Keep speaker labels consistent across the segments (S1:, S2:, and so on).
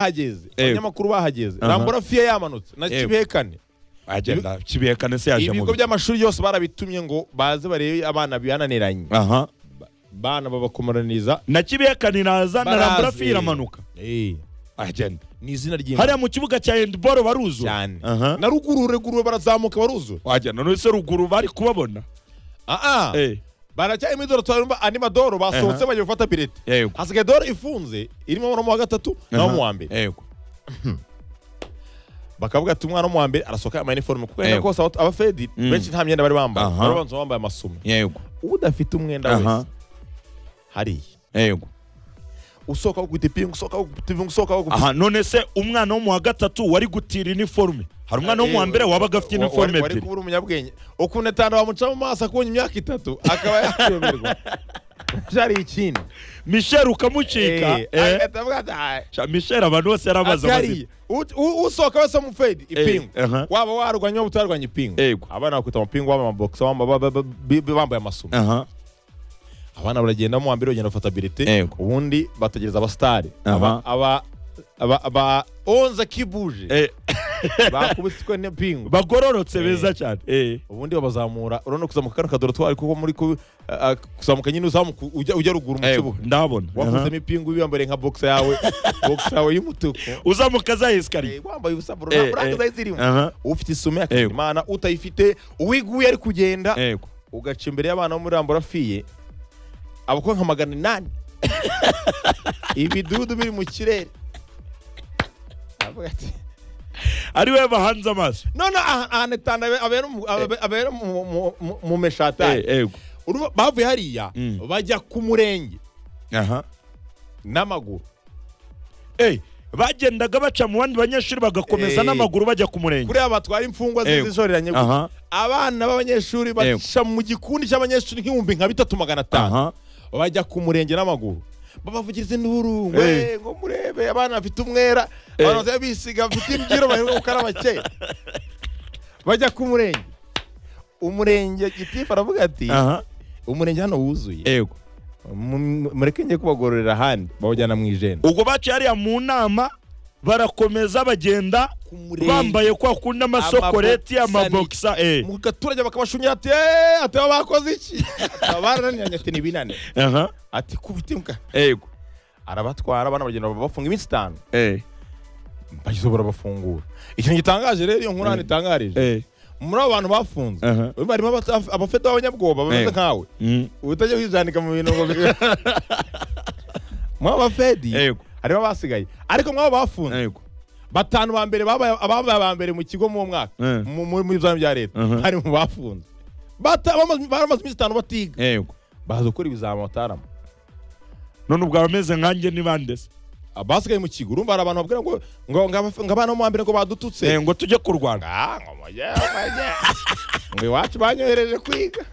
S1: bahageze
S2: Ewe.
S1: abanyamakuru bahageze
S2: Aha.
S1: rambura fiye yamanutse na
S2: Ewe.
S1: kibekane
S2: agenda kibihekane se yaje mu
S1: ibigo by'amashuri yose barabitumye ngo baze barebe abana bihananiranye
S2: aha
S1: bana babakomaraniza
S2: na kibihekane iraza na
S1: Barazi.
S2: rambura fi iramanuka
S1: Eh,
S2: agenda
S1: ni izina ry'imana
S2: hariya mu kibuga cya handiboro baruzura
S1: cyane
S2: aha
S1: na ruguru ruguru barazamuka baruzura
S2: wagenda none se ruguru bari kubabona
S1: aa
S2: eh
S1: baracyarimo idoro turarumva andi madoro basohotse
S2: Aha.
S1: bagiye gufata bireti
S2: yego
S1: hasigaye doro ifunze irimo umwana wa gatatu nawo mu wa mbere
S2: yego
S1: bakavuga ati umwana wo mu wa mbere arasohoka yambaye iniforume kuko yenda
S2: Yego.
S1: kose aba- abafedi
S2: Mm.
S1: benshi nta myenda bari bambaye
S2: Aha.
S1: bari banza bambaye amasume
S2: yego
S1: udafite umwenda
S2: aha
S1: wese hariya
S2: yego
S1: usohoka wo gukubita ipingu usohoka wo gukubita ipingu usohoka wo gukubita
S2: aha none se umwana wo mu wa gatatu wari gutira iniforume hari umwana wo mu wa mbere wabaga afite iniforume
S1: wari
S2: ebyiri
S1: kubura umunyabwenge ukuntu atanu bamuca mu maso akunye imyaka itatu akaba yakuyoberwa byari ikindi
S2: michel ukamucika
S1: Eh,
S2: eh
S1: agahita avuga ati, "Ah,
S2: Sha- michel abantu bose yarabaza amazina
S1: atari Ut- u- usohoka wese amufedi ipingu
S2: aha.
S1: waba warwanya waba utarwanya ipingu
S2: Yego.
S1: abana bakwita amapingu bambaye amabogisi bamba- ba- ba- ba- ba- bambaye amasume
S2: aha
S1: abana baragenda mu wambere bagenda bafata birete
S2: Yego.
S1: ubundi bategereza abasitari
S2: Aha.
S1: aba aba aba aba onze kibuje
S2: eh
S1: bakubiswe n'ipingu
S2: bagororotse
S1: Eh.
S2: beza cyane eh
S1: ubundi babazamura urabona kuzamuka kano kadoro twari kuko muri ku- a- a- kuzamuka nyine uzamuka ujya ujya ruguru mu
S2: Yego,
S1: kibuga
S2: ndabona Aha.
S1: wakuzemo ipingu wiyambariye nka box yawe box yawe y'umutuku
S2: uzamuka za esikariye
S1: Eh, wambaye ubusa bro
S2: Eh,
S1: nta buranga
S2: eh.
S1: zari zirimo
S2: aha
S1: ufite isume yakira
S2: Yego.
S1: imana utayifite uwiguye ari kugenda
S2: yego
S1: ugaca imbere y'abana bo muri ramborafiye abakora nka magana inani ibidudu biri mu kirere Aravuga ati,
S2: ari we bahanze amaso
S1: none aha- ahantu atanu abe- abera mu- abe- abera mu- mu- mu- mu meshatari
S2: Eh, yego
S1: Urumva bavuye hariya
S2: Mm.
S1: bajya ku murenge
S2: aha
S1: n'amaguru
S2: eh bagendaga baca mu bandi banyeshuri bagakomeza
S1: Eh.
S2: n'amaguru bajya ku murenge
S1: kuriya batwara imfungwa
S2: Yego.
S1: zizishoreranye gutya.
S2: aha
S1: abana b'abanyeshuri
S2: Yego.
S1: baca mu gikundi cy'abanyeshuri nk'ibihumbi nka bitatu magana atanu
S2: aha
S1: bajya ku murenge n'amaguru babavugiriza induru ngo "Eh,
S2: Eh.
S1: ngo murebe abana bafite umwera
S2: Eh.
S1: abantu bazajya bisiga bafite imbyiro baheruka gukaraba kera bajya ku murenge umurenge gitifu aravuga ati
S2: aha
S1: umurenge hano wuzuye
S2: yego
S1: Mu- mu- mureke njye kubagororera ahandi bawujyana mu ijenda
S2: ubwo baciye hariya mu nama barakomeza bagenda
S1: Ku murenge.
S2: bambaye kwa kundi amasokoreti
S1: Amabokisa ni-
S2: amabokisa eh
S1: mu gaturage bakabashunyira ati "Eh, ati aba bakoze iki barananiranye ati ni binane
S2: aha
S1: ati kubita imbwa
S2: yego
S1: arabatwara abana bagenda babafunga iminsi itanu
S2: eh
S1: bageze barabafungura ikintu gitangaje rero iyo nkuru hano itangarije
S2: eh
S1: muri abo bantu bafunze
S2: aha
S1: barimo abata- abafeta b'abanyabwoba bameze
S2: Eh.
S1: nkawe
S2: Mm.
S1: uba utajya wijandika mu bintu ngo bi- muri abo bafedi
S2: yego
S1: harimo abasigaye ariko muri abo bafunze
S2: yego
S1: batanu ba mbere babaye ababaye aba mbere mu kigo mu mwaka
S2: Eh.
S1: mu- mu- mu bizami bya leta
S2: Mhm.
S1: hari mu bafunze Bata- bamaze baramaze iminsi itanu batiga
S2: yego
S1: baza gukora ibizami batarama
S2: none ubwo abameze nkanjye ni bande se
S1: abasigaye mu kigo urumva hari abantu babwira ngo ngo ngo abaf- ngo abana bo mu wa mbere ngo badututse
S2: Eh, ngo tujye kurwana
S1: Ah, ngo mujye mujye ngo iwacu banyohereje kwiga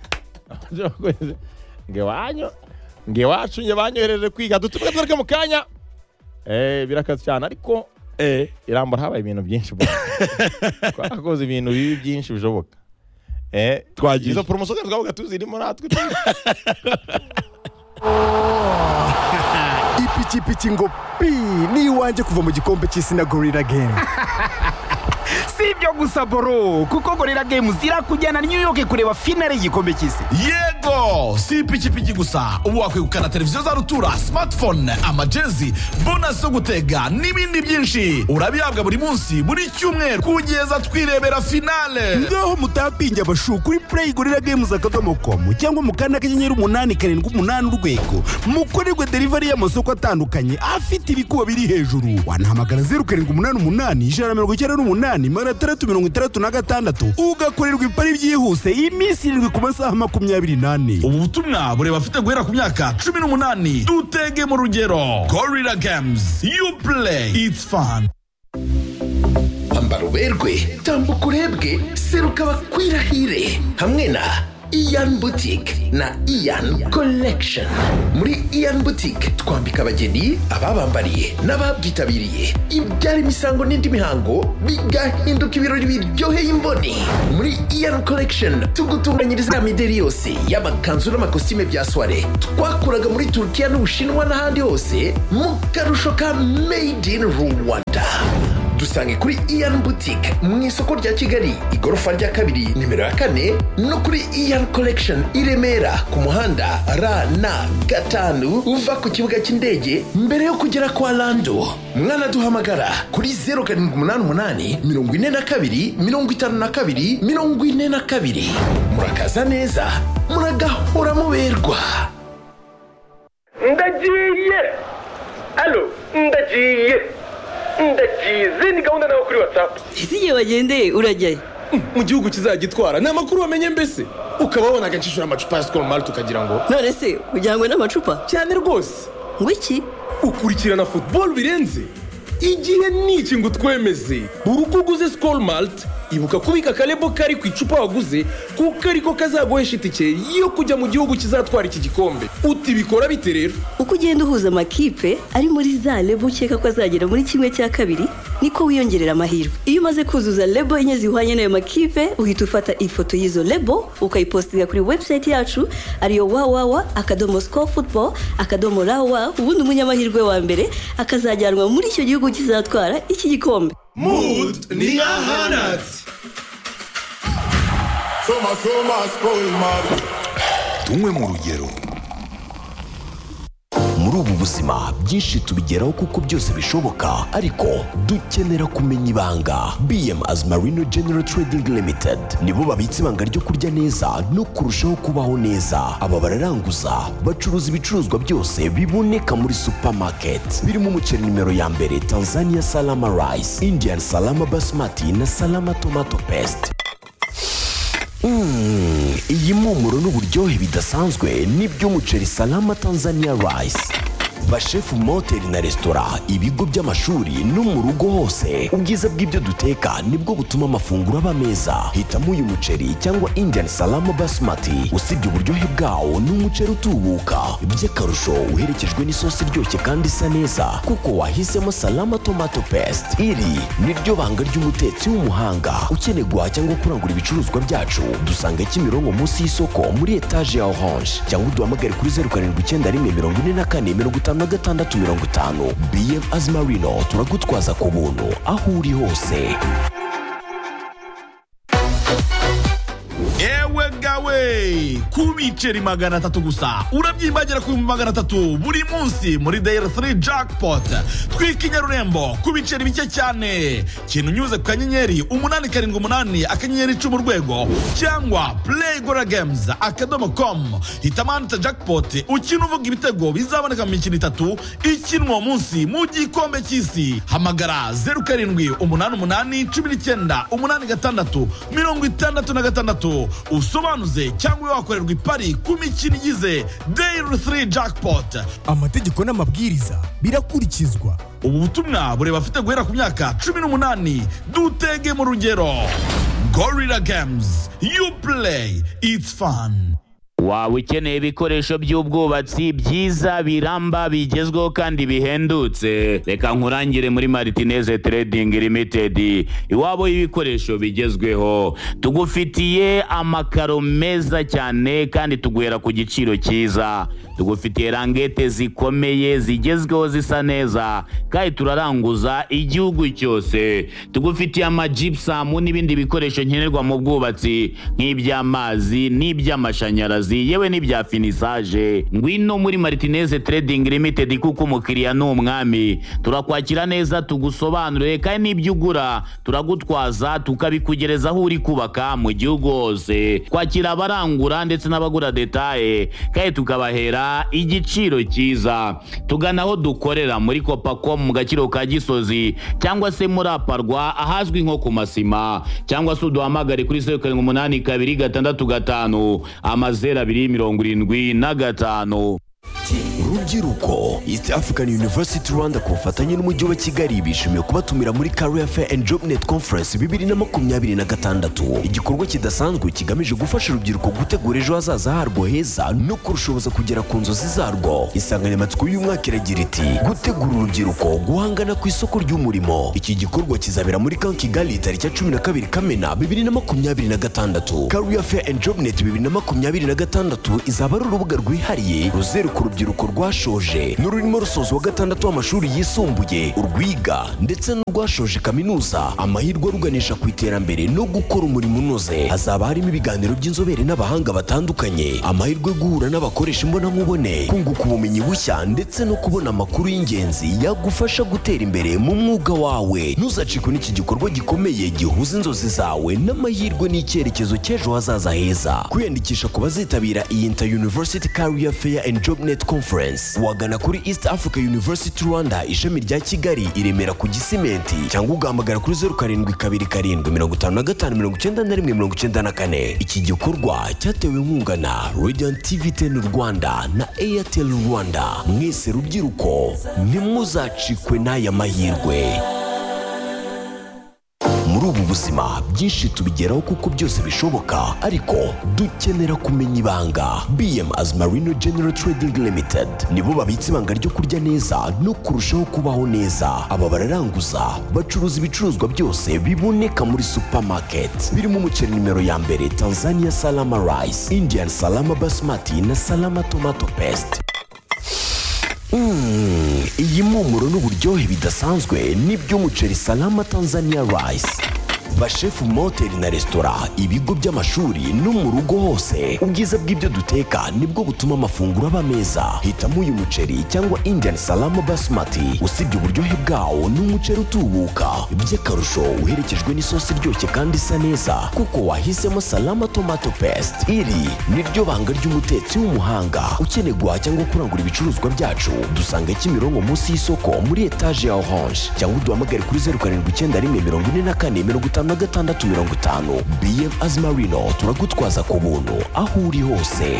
S1: ngo iwanyu ngo iwacu njye banyohereje kwiga dutume tugaruke mu kanya Eh, birakaze cyane ariko
S2: eh
S1: irambura habaye ibintu byinshi bwana. twakoze ibintu bibi byinshi bishoboka Eh,
S2: Twagiye.
S1: izo poromosiyo twavuga tuzirimo natwe
S3: ipikipiki ngo pi ni iwanjye kuva mu gikombe cy'isi na gorira gemu
S4: si ibyo gusa boro kuko gorira gemu zirakujyana new york kureba finale y'igikombe cy'isi
S5: yego si ipikipiki gusa ubu wakwegukana televiziyo za rutura smartphone amajezi bonasi zo gutega n'ibindi byinshi urabihabwa buri munsi buri cyumweru kugeza twirebera finale
S3: ngaho mutapinge abashu kuri play gorira games akadomo komu cyangwa mu kanda kanyenyeri umunani karindwi umunani urwego mukorerwe delivery y'amasoko atandukanye afite ibikuba biri hejuru wanahamagara zeru karindwi umunani umunani ijana na mirongo icyenda n'umunani magana atandatu mirongo itandatu na gatandatu ugakorerwa ipari byihuse iminsi irindwi ku masaha makumyabiri n'ane
S5: ubu butumwa bureba afite guhera ku myaka cumi n'umunani dutege mu rugero gorira games you play it's fun
S6: ambara uberwe tambuka urebwe seruka bakwirahire hamwe na iyan butike na iyan collection muri iyan butike twambika abageni ababambariye n'ababyitabiriye ibyara imisango n'indi mihango bigahinduka ibirori biryoheye imboni muri iyan collection tugutunganyiriza imideli yose y'amakanzu n'amakositime bya soiree twakuraga muri turukiya n'ubushinwa n'ahandi hose mu karusho ka made in rwanda dusange kuri iyan butike mu isoko rya kigali igorofa rya kabiri nimero ya kane no kuri iyan collection i remera ku muhanda rn gatanu uva ku kibuga cy'indege mbere yo kugera kwa lando mwanaduhamagara kuri 0788 42 52 42 murakaza neza muragahora muberwa
S7: ndagiye alo ndagiye ndagiye izindi gahunda nawe kuri watsapu
S8: ese igihe wagendeye urajyayo
S9: mu gihugu kizagitwara ni amakuru wamenye mbese ukaba wabona agacishura amacupa ya sikoro mari tukagira ngo
S8: none se ujyanywe n'amacupa
S9: cyane rwose
S8: ngo iki
S9: ukurikirana futuboro birenze igihe ni iki ngo utwemeze buri uko uguze sikoro marite ibuka kubika akarebo kari ku icupa waguze kuko ariko kazaguhesha itike yo kujya mu gihugu kizatwara iki gikombe utibikora bite rero
S8: uko ugenda uhuza amakipe ari muri za lebo ukeka ko azagera muri kimwe cya kabiri niko wiyongerera amahirwe iyo umaze kuzuza lebo enye zihwanye n'ayo makipe uhita ufata ifoto y'izo lebo ukayipositinga kuri webusayiti yacu ariyo wawawa akadomo siko futuboro akadomo rawa ubundi umunyamahirwe wa mbere akazajyanwa muri icyo gihugu kizatwara iki gikombe
S5: mood ni ahanatse tunywe mu rugero muri ubu buzima byinshi tubigeraho kuko byose bishoboka ariko dukenera kumenya ibanga bm as marino general trading limited nibo babitse ibanga ryo kurya neza no kurushaho kubaho neza aba bararanguza bacuruza ibicuruzwa byose biboneka muri supermarket birimo umuceri nimero ya mbere tanzania salama rice indian salama basmati na salama tomato paste Mm, iyi mpumuro n'uburyohe bidasanzwe ni by'umuceri salama tanzania rice bashefu mu mahoteli na resitora ibigo by'amashuri no mu rugo hose ubwiza bw'ibyo duteka nibwo butuma amafunguro aba meza hitamo uyu muceri cyangwa indian salama basmati usibye uburyohe bwawo ni umuceri utubuka by'akarusho uherekejwe n'isosi iryoshye kandi isa neza kuko wahisemo salama tomato paste iri ni ryo banga ry'umutetsi w'umuhanga ukeneye guhaha cyangwa kurangura ibicuruzwa byacu dusanga kimironko munsi y'isoko muri etaje ya orange cyangwa uduhamagare kuri zeru karindwi icyenda rimwe mirongo ine na kane mirongo itanu na gatandatu mirongo itanu bm azimarino turagutwaza ku buntu aho uri hose ewe gawe ku biceri magana atatu gusa urabyimbagira ku bihumbi magana atatu buri munsi muri dayari 3 jackpot twika inyarurembo ku biceri bike cyane kintu unyuze ku kanyenyeri umunani karindwi umunani akanyenyeri icumi urwego cyangwa play gora games akadomo com hitamo ahanditse jackpot ukina uvuga ibitego bizaboneka mu mikino itatu ikinwa uwo munsi mu gikombe cy'isi hamagara zeru karindwi umunani umunani cumi n'icyenda umunani gatandatu mirongo itandatu na gatandatu usobanuze cyangwa wakorerwa ipari ku mikino igize dayiri 3 jackpot
S3: amategeko n'amabwiriza birakurikizwa
S5: ubu butumwa bureba afite guhera ku myaka cumi n'umunani dutege mu rugero gorira games you play it's fun
S10: waba ukeneye ibikoresho by'ubwubatsi byiza biramba bigezweho kandi bihendutse reka nkurangire muri maritineze Trading Limited iwabo y'ibikoresho bigezweho tugufitiye amakaro meza cyane kandi tuguhera ku giciro cyiza tugufitiye rangete zikomeye zigezweho zisa neza kandi turaranguza igihugu cyose tugufitiye amajipusamu n'ibindi bikoresho nkenerwa mu bwubatsi nk'iby'amazi n'iby'amashanyarazi akazi yewe n'ibya finisaje ngwino muri maritineze trading limited kuko umukiriya ni umwami turakwakira neza tugusobanurire kandi n'ibyo ugura turagutwaza tukabikugereza aho uri kubaka mu gihugu hose kwakira abarangura ndetse n'abagura detaye kandi tukabahera igiciro cyiza tugana aho dukorera muri kopacom mu gaciro ka gisozi cyangwa se muri aparwa ahazwi nko ku masima cyangwa se uduhamagare kuri zeru karindwi umunani kabiri gatandatu gatanu amazeru abiri mirongo irindwi na gatanu
S11: urubyiruko east african university rwanda ku bufatanye n'umujyi wa kigali bishimiye kubatumira muri career fair and job net conference bibiri na makumyabiri na gatandatu igikorwa kidasanzwe kigamije gufasha urubyiruko gutegura ejo hazaza harwo heza no kurushoboza kugera ku nzozi zarwo insanganyamatsiko y'umwaka iragira iti gutegura urubyiruko guhangana ku isoko ry'umurimo iki gikorwa kizabera muri kan kigali tariki ya cumi na kabiri kamena bibiri na makumyabiri na gatandatu career fair and job net bibiri na makumyabiri na gatandatu izaba ari urubuga rwihariye ruzeruka urubyiruko rwashoje n'ururimo rusoza wa gatandatu w'amashuri yisumbuye urwiga ndetse n'urwashoje kaminuza amahirwe aruganisha ku iterambere no gukora umurimo unoze hazaba harimo ibiganiro by'inzobere n'abahanga batandukanye amahirwe yo guhura n'abakoresha imbonankubone kunguka ubumenyi bushya ndetse no kubona amakuru y'ingenzi yagufasha gutera imbere mu mwuga wawe ntuzacikwe n'iki gikorwa gikomeye gihuza inzozi zawe n'amahirwe n'icyerekezo cy'ejo hazaza heza kwiyandikisha ku bazitabira iyi inter university career fair and job net conference wagana kuri east africa university rwanda ishami rya kigali i remera ku gisimenti cyangwa ugahamagara kuri zeru karindwi kabiri karindwi mirongo itanu na gatanu mirongo icyenda na rimwe mirongo icyenda na kane iki gikorwa cyatewe inkunga na radiant tv ten rwanda na airtel rwanda mwese rubyiruko ntimuzacikwe n'aya mahirwe muri ubu buzima byinshi tubigeraho kuko byose bishoboka ariko dukenera kumenya ibanga bm azmarino general trading limited nibo babitse ibanga ryo kurya neza no kurushaho kubaho neza aba bararanguza bacuruza ibicuruzwa byose biboneka muri supermarket birimo umuceri nimero ya mbere tanzania salama rice indian salama basmati na salama tomato paste Mm, iyi mpumuro n'uburyohe bidasanzwe ni by'umuceri salama tanzania rice bashefu mu mahoteli na resitora ibigo by'amashuri no mu rugo hose ubwiza bw'ibyo duteka nibwo butuma amafunguro aba meza hitamo uyu muceri cyangwa indian salama basmati usibye uburyohe bwawo ni umuceri utubuka by'akarusho uherekejwe n'isosi iryoshye kandi isa neza kuko wahisemo salama tomato paste iri niryo banga ry'umutetsi w'umuhanga ukeneye guhaha cyangwa kurangura ibicuruzwa byacu dusanga kimironko munsi y'isoko muri etaje ya orange cyangwa uduhamagare kuri zeru karindwi icyenda rimwe mirongo ine na kane mirongo itanu na gatandatu mirongo itanu bm azimarino turagutwaza ku buntu aho uri hose